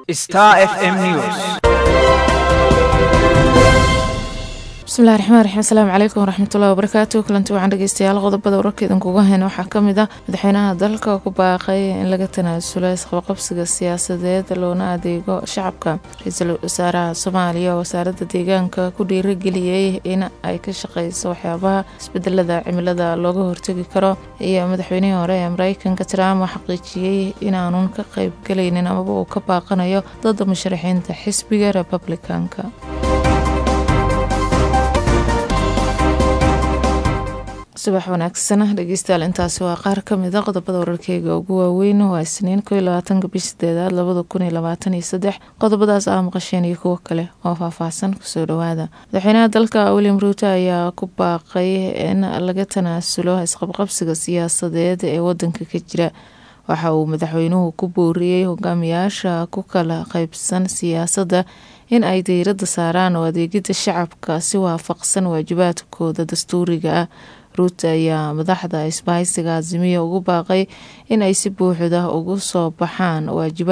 Star FM News. bismillahi raxmaan raxiim asalaamu calaykum waraxmatullahi wabarakaatu kulanti waxaan dhegeystayaal qodobada wararka idinkuga hayna waxaa kamid ah madaxweynaha dalka ku baaqay in laga tanaasulo isqabaqabsiga siyaasadeed loona adeego shacabka ra-iisul wasaaraha soomaaliya oo wasaaradda deegaanka ku dhiirageliyey in ay ka shaqeyso waxyaabaha isbedelada cimilada looga hortegi karo iyo madaxweynihii hore ee mareykanka trump oo xaqiijiyey inaanun ka qeybgalaynin amaba uu ka baaqanayo dada musharaxiinta xisbiga republicanka subax wanaagsan dhegeystayaal intaasi waa qaar kamid a qodobada wararkeyga ugu waaweyn waa isniin ko iyo labaatanka bish sideedaad labada kun iyo labaatan iyo saddex qodobadaas aa maqasheen iyo kuwo kale oo faahfaahsan kusoo dhawaada madaxweynaha dalka william ruuto ayaa ku baaqay in laga tanaasulo isqabqabsiga siyaasadeed ee wadanka ka jira waxa uu madaxweynuhu ku booriyey hogaamiyaasha ku kala qeybsan siyaasadda in ay diiradda saaraan oo adeegida shacabka si waafaqsan waajibaadkooda dastuuriga ah ruut ayaa madaxda isbahaysiga azimiya ugu baaqay in ay si buuxda ugu soo baxaan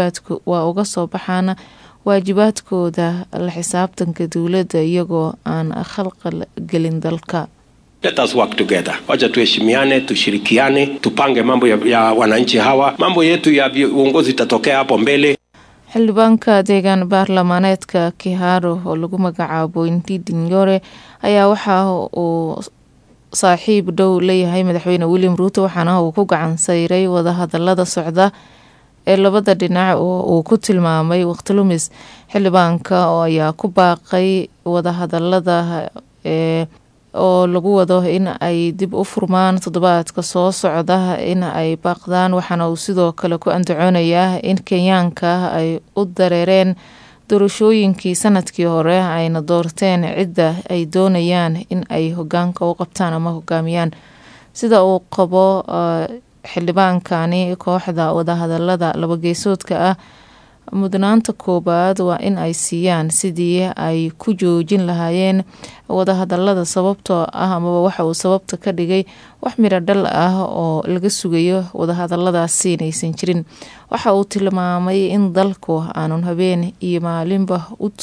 waa uga soo baxaan waajibaadkooda la xisaabtanka dowladda iyagoo aan khalqal gelin dalka Let us work together. Wacha tuheshimiane, tushirikiane, tupange mambo ya, ya wananchi hawa. Mambo yetu ya uongozi itatokea hapo mbele. xildhibaanka deegaan baarlamaaneedka kiharo oo lagu magacaabo indidi nyore ayaa waxa uu saaxiib dhow leeyahay madaxweyne william ruuto waxaana uu ku gacan sayray wadahadalada socda ee labada dhinac oo uu ku tilmaamay waqti lumis xildhibaanka oo ayaa ku baaqay wadahadalada ee oo lagu wado in ay dib u furmaan toddobaadka soo socda in ay baaqdaan waxaana uu sidoo kale ku andacoonayaa in kenyaanka ay u dareereen doorashooyinkii sanadkii hore ayna doorteen cidda ay doonayaan in ay hogaanka u qabtaan ama hogaamiyaan sida uu qabo xildhibaankani kooxda wadahadalada labageesoodka ah mudnaanta koobaad waa in ay siiyaan sidii ay ku joojin lahaayeen wadahadalada sababtoo ah amaba waxa uu sababta ka dhigay wax midho dhal ah oo laga sugayo wadahadaladaasi inaysan jirin waxa uu tilmaamay in dalku aanun habeen iyo maalinba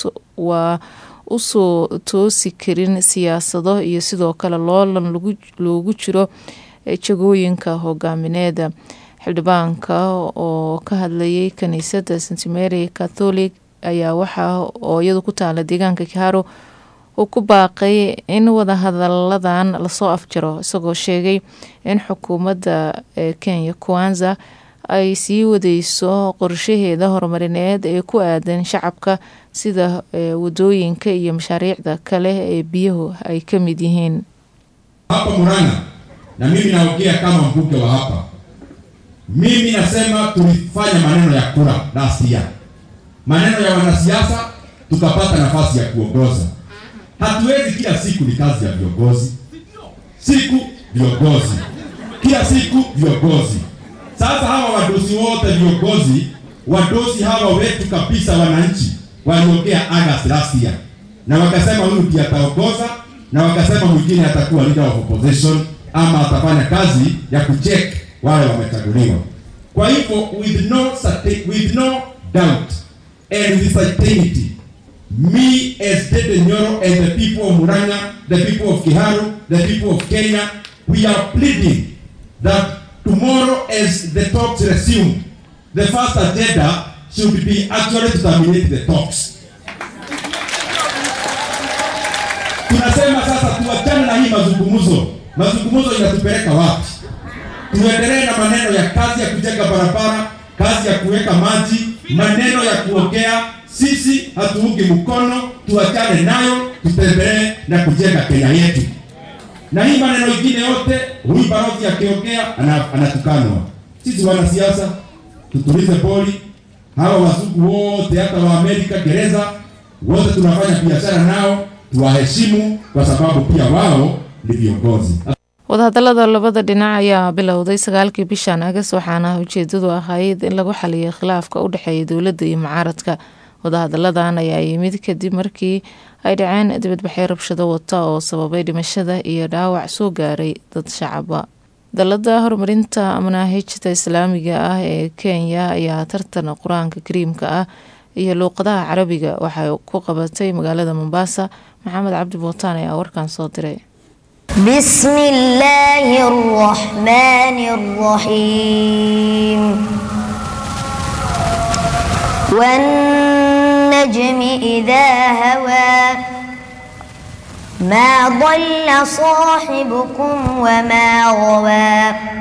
waa usoo toosi karin siyaasado iyo sidoo kale loolan loogu jiro jagooyinka hogaamineeda xildhibaanka oo ka hadlayay kaniisadda st mary catholic ayaa waxaa oo iyadu ku taala deegaanka kiharo uu ku baaqay in wadahadaladan lasoo afjaro isagoo sheegay in xukuumadda kenya kwanza ay sii wadeyso qorshaheeda horumarineed ee ku aadan shacabka sida wadooyinka iyo mashaariicda kale ee biyuhu ay ka mid yihiin hapa Murang'a na mimi naongea kama mbunge wa hapa mimi nasema tulifanya maneno ya kura last year, maneno ya wanasiasa, tukapata nafasi ya kuongoza. Hatuwezi kila siku, ni kazi ya viongozi, siku viongozi, kila siku viongozi. Sasa hawa wadosi wote viongozi, wadosi hawa wetu kabisa, wananchi waliongea August last year, na wakasema huyu ndiye ataongoza, na wakasema mwingine atakuwa leader of opposition ama atafanya kazi ya kucheck wale wamechaguliwa. Kwa hivyo with no with no doubt and with certainty me as Dede Nyoro and the people of Murang'a, the people of Kiharu, the people of Kenya, we are pleading that tomorrow as the talks resume, the first agenda should be actually to terminate the talks. Tunasema sasa tuachane na hii mazungumzo. Mazungumzo inatupeleka wapi? tuendelee na maneno ya kazi ya kujenga barabara, kazi ya kuweka maji, maneno ya kuongea. Sisi hatuungi mkono, tuachane nayo, tutembelee na kujenga Kenya yetu. Na hii maneno ingine yote, huyu balozi akiongea anatukanwa. Sisi wanasiasa tutulize boli. Hawa wazungu wote, hata wa Amerika gereza, wote tunafanya biashara nao, tuwaheshimu kwa sababu pia wao ni viongozi. wadahadalada labada dhinac ayaa bilowday sagaalkii bishan agas waxaana ujeedadu ahayd in lagu xaliyo khilaafka u dhexeeya dowladda iyo mucaaradka wadahadaladan ayaa yimid kadib markii ay dhaceen dibadbaxyo rabshado wata oo sababay dhimashada iyo dhaawac soo gaaray dad shacaba dalada horumarinta manaahijta islaamiga ah ee kenya ayaa tartan qur-aanka kariimka ah iyo luuqadaha carabiga waxay ku qabatay magaalada mombasa maxamed cabdi bootaan ayaa warkan soo diray بسم الله الرحمن الرحيم والنجم إذا هوى ما ضل صاحبكم وما غوى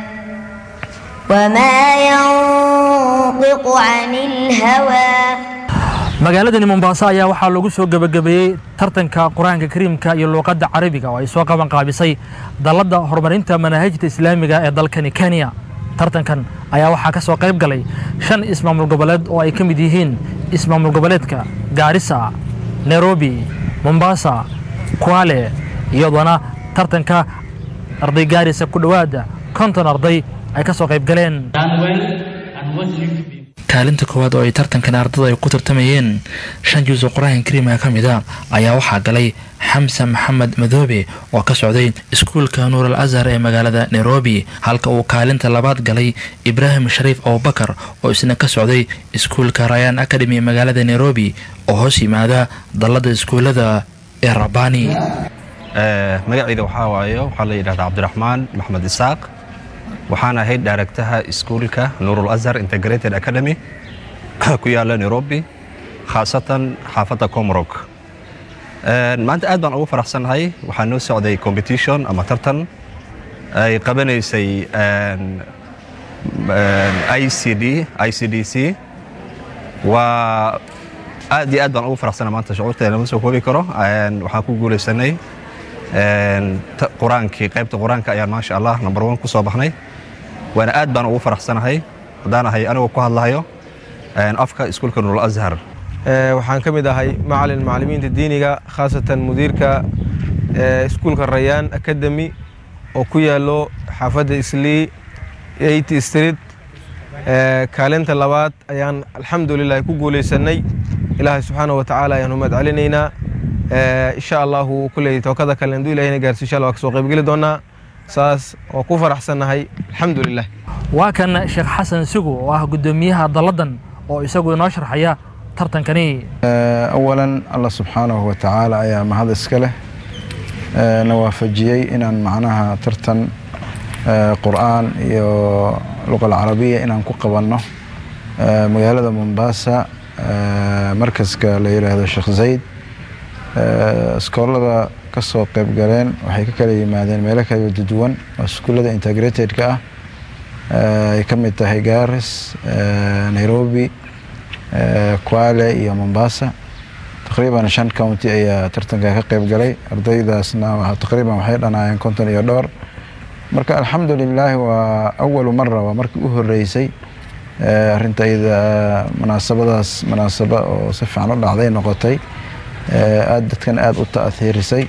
وما ينطق عن الهوى magaaladani mombaaso ayaa waxaa lagu soo gebagabeeyey tartanka qur-aanka kariimka iyo luuqadda carabiga oo ay soo qaban qaabisay dalladda horumarinta manaahijta islaamiga ee dalkani kenya tartankan ayaa waxaa ka soo qayb galay shan ismaamul goboleed oo ay ka mid yihiin ismaamul goboleedka gaarisa nairobi mombasa kwale iyadoona tartanka arday gaarisa ku dhowaada konton arday ay ka soo qayb galeen kaalinta koowaad oo ay tartankan ardada ay ku tartamayeen shan juus oo qur-aanka kariimka ka mid a ayaa waxaa galay xamse maxamed madoobe oo ka socday iskuulka nuur al azhar ee magaalada nairobi halka uu kaalinta labaad galay ibraahim shariif abubakar oo isna ka socday iskuulka rayaan academy ee magaalada nairobi oo hoos yimaada dallada iskuullada ee rabani magacayda waxaa waaye waxaa la yidhahdaa cabdiraxmaan maxmed isaaq waxaan ahayd daaragtaha iskuulka nuurul azhar integrated academy ku yaala nairobi khaasatan xaafadda comrog maanta aad baan ugu faraxsannahay waxaa noo socday competition ama tartan ay qabanaysay icd icdc waa aad iyo aad baan ugu faraxsannahay maanta shucuurteeda lama soo koobi karo waxaan ku guulaysanay qur-aankii qaybta qur-aanka ayaan maasha allah number one ku soo baxnay waana aad baan ugu faraxsanahay haddaan ahay anigoo ku hadlahayo afka iskuulka nuurul azhar waxaan ka mid ahay macalin macallimiinta diiniga khaasatan mudiirka iskuulka rayaan academy oo ku yaalo xaafadda islii eight street kaalinta labaad ayaan alxamdulilah ku guulaysanay ilaahay subxaana wa tacaala ayaan umad celinaynaa insha allahu kulley tookada kale haduu ilahina gaarsiyo insha allah waa kasoo qaybgeli doonaa saas oo ku faraxsannahay alxamdulilah waa kan sheekh xasan sugu oo ah guddoomiyaha dalladan oo isagu inoo sharxaya tartankani awalan allah subxaanahu wa tacaala ayaa mahad iska leh na waafajiyey inaan macnaha tartan qur'aan iyo luqa alcarabiya inaan ku qabanno magaalada mombasa markaska la yidhaahdo sheekh zayd iskoolada ka soo qayb galeen waxay ka kala yimaadeen meelo kala duwan oo iskuullada integratedka ah ay ka mid tahay garis nairobi kwale iyo mombasa taqriiban shan county ayaa tartanka ka qayb galay ardaydaasna taqriiban waxay dhanaayeen konton iyo dhowr marka alxamdulilaahi waa awalu mara waa markii u horeysay arrinta iyada munaasabadaas munaasabo oo si fiican u dhacday noqotay aad dadkan aada u ta'hiirisay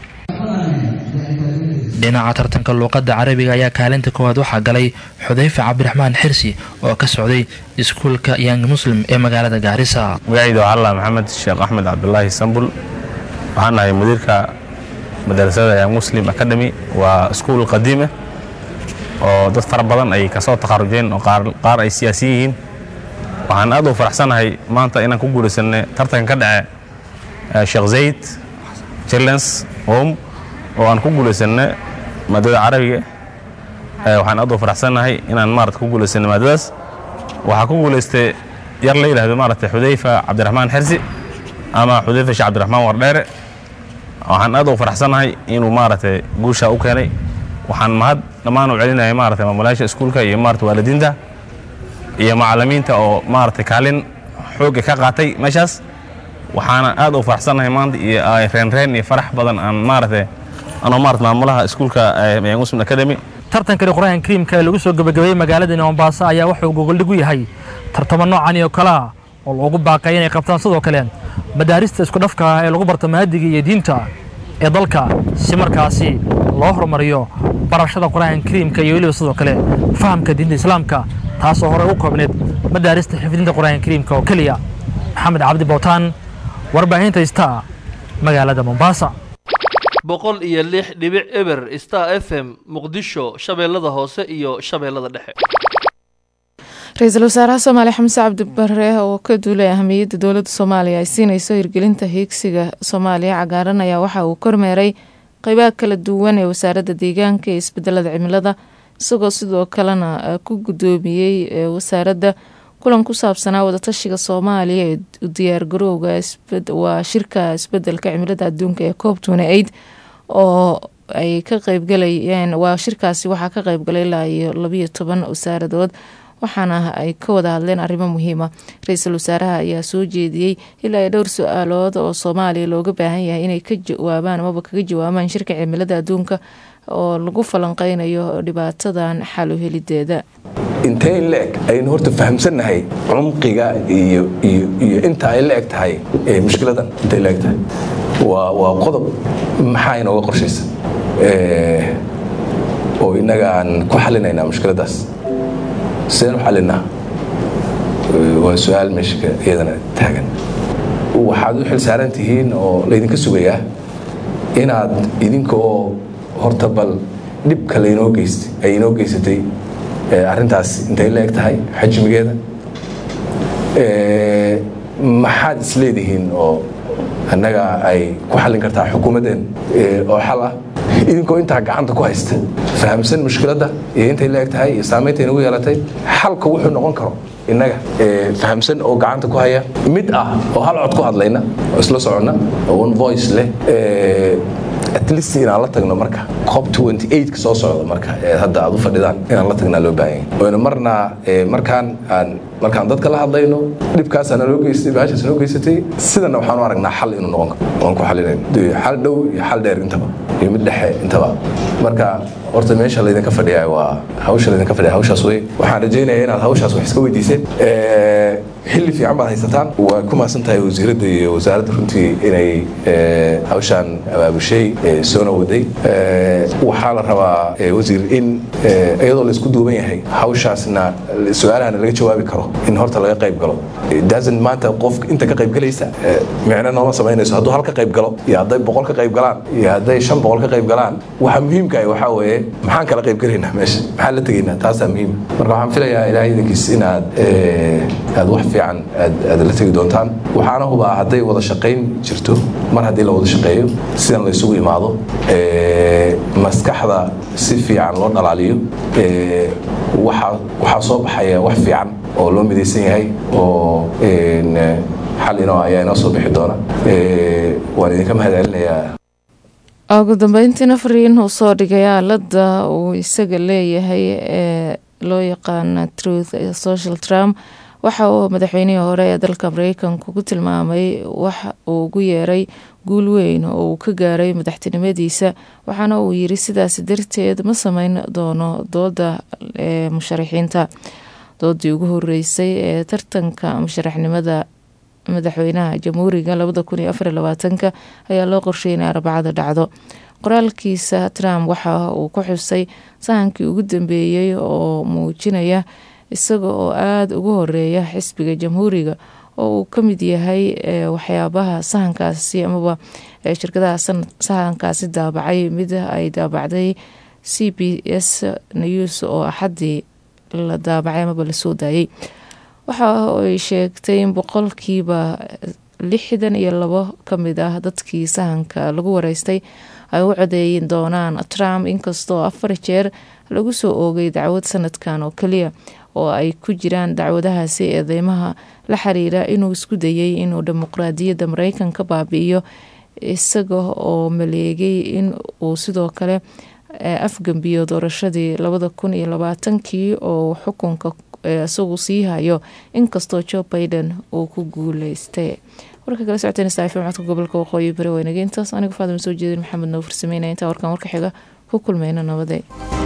dhinaca tartanka luuqadda carabiga ayaa kaalinta koowaad waxaa galay xudayfe cabdiraxmaan xirsi oo ka socday iskuulka yang muslim ee magaalada gaarisa magacayda waa allah maxamed sheekh axmed cabdulaahi sambul waxaan ahay mudiirka madarasada yang muslim academy waa iskuul qadiima oo dad fara badan ay kasoo takharujeen oo qaar ay siyaasiyin yihiin waxaan aad u faraxsanahay maanta inaan ku guulaysanay tartanka ka dhace sheekh zayd chillens home oo aan ku guulaysanay maadada carabiga waxaan aad u faraxsanahay inaan maarata ku guulaysanay maadadaas waxaa ku guulaystay yar la yidhahdo maarata xudayfa cabdiraxmaan xersi ama xudayfa sheekh cabdiraxmaan wardheere waxaan aad u faraxsanahay inuu maarata guusha u keenay waxaan mahad dhammaan u celinaya maarata maamulayaasha iskuulka iyo maarata waalidiinta iyo macallimiinta oo maarata kaalin xoogga ka qaatay meeshaas waxaana aad u faraxsanahay maanta iyo reenreen iyo farax badan aan maarata anoo maarata maamulaha iskuulka yang muslim academy tartankani qur-aanka kariimka ee lagu soo gebagabeeyey magaaladani mombaaso ayaa wuxuu gogoldhig u yahay tartamo noocan iyo kale ah oo loogu baaqay inay qabtaan sidoo kale madaarista isku dhafka ah ee lagu barto maadiga iyo diinta ee dalka si markaasi loo horumariyo barashada qur-aanka kariimka iyo weliba sidoo kale fahamka diinta islaamka taasoo horey u koobneed madaarista xifdinta qur-aanka kariimka oo keliya maxamed cabdi bootaan warbaahinta star magaalada mombasa boqol iyo lix dhibic eber star f m muqdisho shabeellada hoose iyo shabeellada dhexe ra-iisul wasaaraha soomaaliya xamse cabdi bare oo ka duulay ahamiyadda dowladda soomaaliya ay siinayso hirgelinta hiigsiga soomaaliya cagaaran ayaa waxa uu kormeeray qeybaha kala duwan ee wasaaradda deegaanka ee isbedelada cimilada isagoo sidoo kalena ku guddoomiyey wasaaradda kulan ku saabsanaa wadatashiga soomaaliya ee diyaargarowga waa shirka isbedelka cimilada adduunka ee coob twenty eight oo ay ka qeybgalayeen waa shirkaasi waxaa ka qeybgalay ilaa iyo labiyo toban wasaaradood waxaana ay ka wada hadleen arrimo muhiima ra-iisul wasaaraha ayaa soo jeediyey ilaa iyo dhowr su-aalood oo soomaaliya looga baahan yahay inay ka jawaabaan amaba kaga jawaabaan shirka cimilada adduunka oo lagu falanqeynayo dhibaatadan xalu helideeda intee in la-eg aynu horta fahamsannahay cumqiga iyo iyo iyo inta ay la eg tahay mushkiladan intay la eg tahay waa waa qodob maxaa inooga qorshaysa oo innaga aan ku xalinaynaa mushkiladdaas sideen u xalinaa waa su-aal meesha iyadana taagan waxaad u xil saaran tihiin oo laydinka sugayaa inaad idinka oo horta bal dhibka laynoo geystay ay inoo geysatay arrintaas intay la eg tahay xajmigeeda maxaad isleedihiin oo annaga ay ku xallin kartaa xukuumaddeen oo xal ah idinkoo intaa gacanta ku haysta fahamsan mushkiladda iyo intay la eg tahay iyo saamaynta inagu yeelatay xalka wuxuu noqon karo innaga fahamsan oo gacanta ku haya mid ah oo hal cod ku hadlayna oo isla soconna oo one voice leh at least inaan la tagno marka cop 28 ka soo socda marka ee hadda aad u fadhidaan inaan la tagnaa loo baahan yahay oyna marna markaan aan markaan dadka la hadlayno dhibkaasaana loo geystay baashaas noo geysatay sidana waxaan u aragnaa xal inuu noqon karo waan ku xalinayno xal dhow iyo xal dheer intaba iyo mid dhexe intaba marka horta meesha laydinka fadhiyaa waa hawsha laydinka fadhiya hawshaas wey waxaan rajaynayaa inaad hawshaas wax iska weydiiseen xilli fiican baad haysataan waa ku mahadsan tahay wasiiradda iyo wasaaradda runtii inay hawshaan abaabushay soona waday waxaa la rabaa wasiir in iyadoo laysku duuban yahay hawshaasna su-aalahana laga jawaabi karo in horta laga qayb galo dasan maanta qof inta ka qaybgalaysa micno nooma samaynayso hadduu hal ka qayb galo iyo hadday boqol ka qayb galaan iyo hadday shan boqol ka qayb galaan waxa muhiimka ah waxaa weeye maxaan kala qayb galaynaa meesha maxaan la tegaynaa taasaa muhiim marka waxaan filayaa ilaahay idinkiis inaad aad wax fiican aad la tegi doontaan waxaana hubaa hadday wada shaqayn jirto mar haddii la wada shaqeeyo sidan la isugu imaado maskaxda si fiican loo dhalaaliyo waxaa soo baxaya wax fiican oo loo midaysan yahay oo xal inoo ayaa inoo soo bixi doona waan idinka mahad celinayaa ugu dambeyntiina fariin uu soo dhigay aalada uu isaga leeyahay ee loo yaqaana truth social trump waxa uu madaxweynihii hore ee dalka mareykanka ku tilmaamay wax uu ugu yeeray guul weyn oo uu ka gaaray madaxtinimadiisa waxaana uu yiri sidaas darteed ma sameyn doono dooda ee musharaxiinta doodii ugu horeysay ee tartanka musharaxnimada madaxweynaha jamhuuriga labada kun iyo afar iyo labaatanka ayaa loo qorsheeyay inay arbacada dhacdo qoraalkiisa trump waxa uu ku xusay sahankii ugu dambeeyey oo muujinaya isaga oo aada ugu horeeya xisbiga jamhuuriga oo uu ka mid yahay waxyaabaha sahankaasi amaba shirkadaha sahankaasi daabacay mid ay daabacday c b s news oo axaddii la daabacay amaba lasoo daayay waxa ay sheegtay in boqolkiiba lixdan iyo labo ka mid ah dadkii sahanka lagu wareystay ay u codeeyin doonaan trump inkastoo afar jeer lagu soo oogay dacwad sanadkan oo keliya oo ay ku jiraan dacwadahaasi eedeymaha la xiriira inuu isku dayay inuu dimuqraadiyadda mareykanka baabi'iyo isaga oo maleegay in uu sidoo kale afgambiyo doorashadii labada kun iyo labaatankii oo xukunka isagu sii hayo inkastoo joe baiden uu ku guuleystay warka kala socoteen saafi codka gobolka waqooyi bari weynageyntaas anigu faadima soo jeedin maxamed noo farsameynaya intaa warkan warka xiga ku kulmeyna nabade